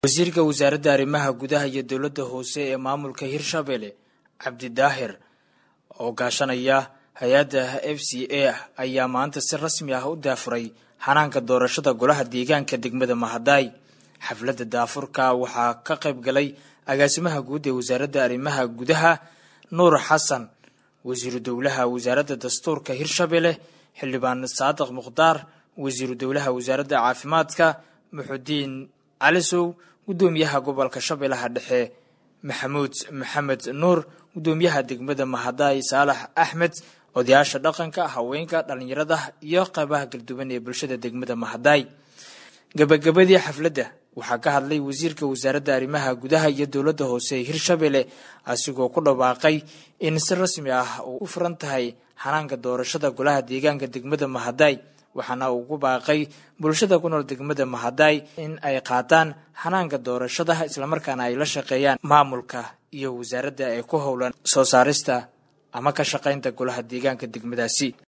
wasiirka wasaaradda arrimaha gudaha iyo dowladda hoose ee maamulka hirshabelle cabdi daahir oo gaashanaya hay-adda f c a ayaa maanta si rasmi ah u daafuray xanaanka doorashada golaha deegaanka degmada mahadaay xafladda daafurka waxaa ka qayb galay agaasimaha guud ee wasaaradda arrimaha gudaha nuur xasan wasiiru dowlaha wasaaradda dastuurka hirshabelle xildhibaan saadiq mukhtaar wasiiru dowlaha wasaaradda caafimaadka muxudiin calisow guddoomiyaha gobolka shabeellaha dhexe maxamuud maxamed nuur guddoomiyaha degmada mahadaay saalax axmed odayaasha dhaqanka haweenka dhallinyarada iyo qaybaha galduwan ee bulshada degmada mahadaay gabagabadii xafladda waxaa ka hadlay wasiirka wasaaradda arrimaha gudaha iyo dowladda hoose ee hirshabelle asigoo ku dhawaaqay in si rasmi ah uu u furan tahay xanaanka doorashada golaha deegaanka degmada mahadaay waxaana ugu baaqay bulshada ku nool degmada mahadaay in ay qaataan xanaanka doorashada islamarkaana ay la shaqeeyaan maamulka iyo wasaaradda ee ku howlan soo saarista ama ka shaqaynta golaha deegaanka degmadaasi